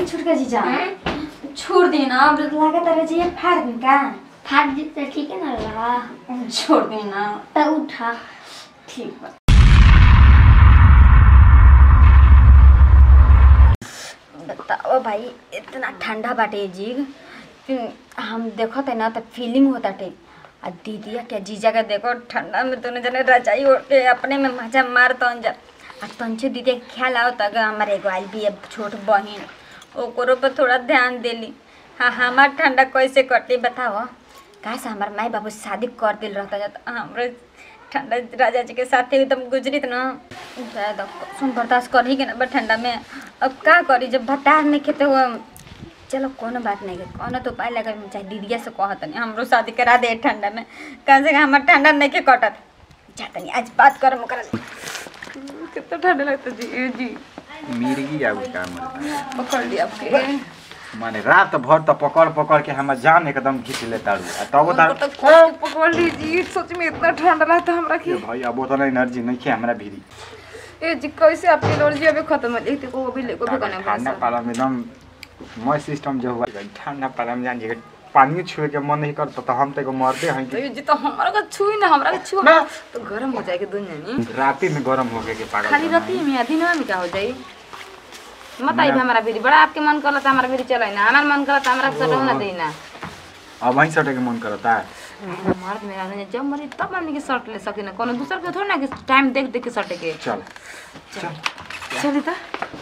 छुटका जीजा हैं? छोड़ दी ना अब लागत रहे जी फाड़ दी का फाट दी तो ठीक है ना रहा छोड़ दी ना तो उठा ठीक बा बताओ भाई इतना ठंडा बाटे जी कि हम देखत है ना तो फीलिंग होता टे आ दीदिया के जीजा के देखो ठंडा में दोनों जने रजाई ओढ़ के अपने में मजा मार तन जा आ तंचे दीदी के ख्याल आओ तक हमारे एगो आइल भी है छोट बहिन ओकरो पर थोड़ा ध्यान देली हाँ हमार ठंडा कैसे कटी बताओ कहा से हमार माई बाबू शादी कर दिल रहता जाता हमरे ठंडा राजा जी के साथ एकदम गुजरित न ज्यादा सुन बर्दाश्त कर ही के ना बा ठंडा में अब का करी जब बता नहीं खेते हुआ चलो कोनो बात नहीं है कोनो तो उपाय लगा चाहे दीदिया से कहत नहीं हमरो शादी करा दे ठंडा में कम से कम हमार ठंडा नहीं के कटत जाता नहीं आज बात करम ओकरा से। कितना ठंडा लगता जी ए जी मिर्गी आउ का मन पकड़ लिया आपके माने रात भर त पकड़ पकड़ के हमर जान एकदम घिच ले तारू आ तब हमको तार तो खूब पकड़ लीजिए सच में इतना ठंडा लगता हमरा ये की भाई अब उतना एनर्जी नहीं है हमरा भीरी ए जी कैसे आपकी एलर्जी अभी खत्म हो गई थी वो भी ले को भी करना ठंडा पड़ा पाला में एकदम मस्त सिस्टम जो हुआ ठंडा पाला में जान जे पानी छुए के मन नहीं करता तो हम तो एगो मरते हैं तो कि ये जी तो हमारा का छुई ना हमरा का छुआ ना। तो गरम हो जाएगी दुनिया नहीं राती में गरम हो गए के पागल खाली बना रहती है मियाँ दिन में क्या हो जाई मत आई हमारा भी बड़ा आपके मन करला तो हमारा भी चले ना हमारा मन करला तो हमारा सटो ना देना अब वहीं सटे के मन करता है मर्द मेरा नहीं जब मरी तब हमने के शर्ट ले सके ना कोनो दूसर के थोड़ी ना कि टाइम देख देख के शर्ट के चल चल चली तो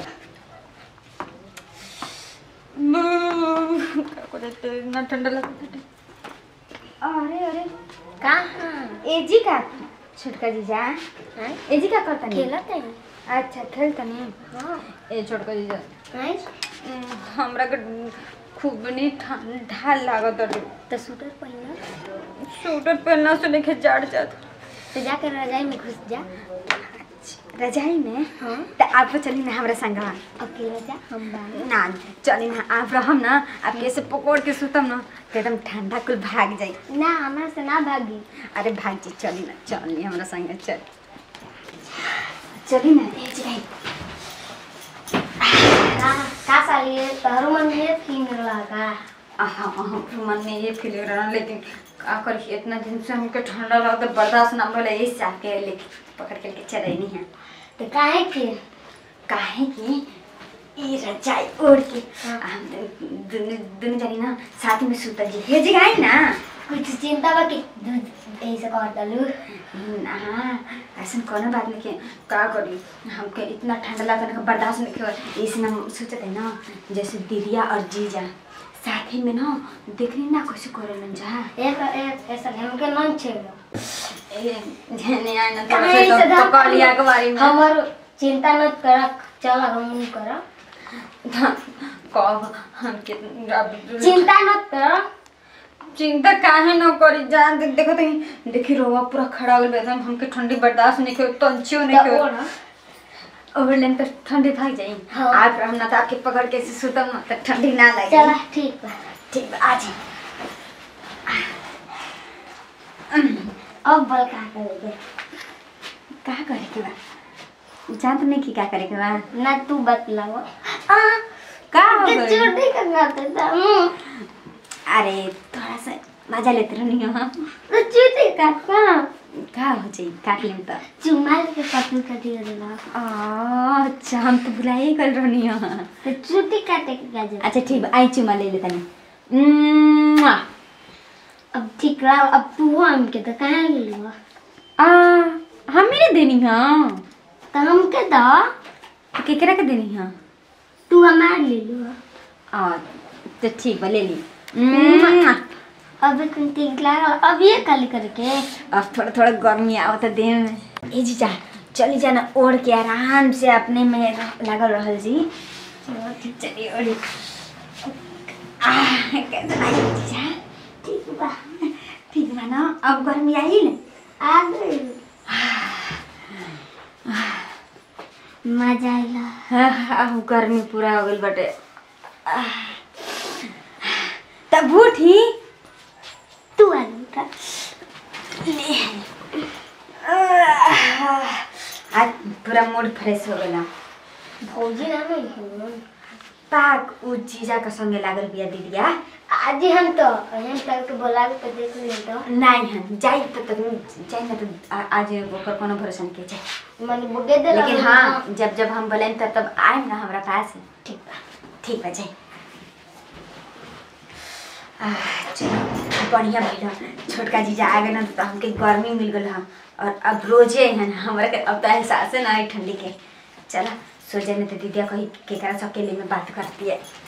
इतना ठंडा लगता अरे अरे कहाँ एजी का छोटका जीजा हैं? एजी का करता नहीं खेलत है अच्छा खेलता नहीं हाँ ए छोटका जीजा हैं? उम, हमरा के खूब नहीं ठंडा लागत रे तो स्वेटर पहना स्वेटर पहनना से नहीं जाड़ जात तो जाकर रजाई में घुस जा रजाई में हाँ तो आप चली ना हमरा संगवा अकेला जा हम बाहर ना चली ना आप रहम ना आप कैसे पकड़ के सुतम ना तो एकदम ठंडा कुल भाग जाई ना हमारे से ना भागी अरे भाई जी चली ना चली हमरा संगे चल चली ना ए जी का का साली है तोहरो मन में फील लगा हाँ हाँ मन में ये फील रहा लेकिन का करी इतना दिन से हमके ठंडा लगता बर्दाश्त ना भले इस साल के लेकिन पकड़ के लेके चले नहीं है तो काहे के काहे कि ई रजाई ओढ़ के हाँ। हम दुनु दुनु जानी ना साथ में सुता जी हे जगह आई ना कुछ चिंता बा कि दूध ऐसे कर डालू ना ऐसा कोनो बात नहीं के का करी हमके इतना ठंडा लगता ना बर्दाश्त नहीं कर इसलिए हम सोचते हैं ना जैसे दीदिया और जीजा साथ ही में ना देखनी ना कैसे करे जा एक एक ऐसा हमके मन छेड़ो ए जेने आए ना काहे थोड़ा से सा तो पकड़ लिया के बारी में हमर चिंता न कर चल हम नहीं कर कब हम कितना चिंता न कर चिंता काहे न करी जान देख देखो तो देखी रोवा पूरा खड़ा हो गया हमके ठंडी बर्दाश्त नहीं कर तंचियो नहीं तो कर ओढ़। ओवर लेन तो ठंडी भाग जाई हाँ। आप हम ना तो आपके पकड़ के ऐसे सुतम ना तो ठंडी ना लगे चला ठीक बा ठीक बा आज अब बल का करेगे का करे के बा जान तो नहीं की का करे के बा ना तू बतलाओ आ का हो के गइल? चोटी करना था हम्म अरे थोड़ा सा मजा लेते रहनी हो तो चोटी काटना का हो जाई काट लेम तो चुमाल के पतली कटी देना आ अच्छा हम तो भुलाए कर रहनी हो तो चोटी काटे के क्या जरूरत अच्छा ठीक बा आई चुमा ले लेता नहीं अब ठीक रहा अब तू हो हमके तो कहाँ ले लूँगा आ हम मेरे देनी हाँ तो हमके दो केकरा के देनी हाँ तू हमार ले लूँगा आ तो ठीक बा ले ली म्वा। अब तुम ठीक लगा अब ये कल करके अब थोड़ा थोड़ा गर्मी आवत देह में ए जी जा चली जाना ओढ़ के आराम से अपने में रह- लागल रहल जी चलिए ओढ़ी आह, कैसे लागी जीजा ठीक बा ठीक बा ना अब गर्मी आई न आ गई मजा आइला हाँ, अब गर्मी पूरा हो गई बटे आह, तब उठी तू आ लूँगा आज पूरा मूड फ्रेश हो गया भौजी ना नहीं हूँ ताक उ जीजा के संगे लागल बिया दीदिया आज हम तो हम तक के बोला के देख ले तो नहीं हन जाई त त जाई ना त आ- आज ओकर कोनो भरोसा नहीं के जाई मन बुगे दे लेकिन हाँ जब जब हम बोलें तब तब आएम ना हमरा पास ठीक बा ठीक बा जाई आह, चलो बढ़िया भइल छोटका जीजा आ गए ना तो हमके गर्मी मिल गल हम और अब रोजे है ना हमरा के अब तो एहसास ना है ठंडी के चला सो जाने तो दीदिया कही केकरा से अकेले में बात करती है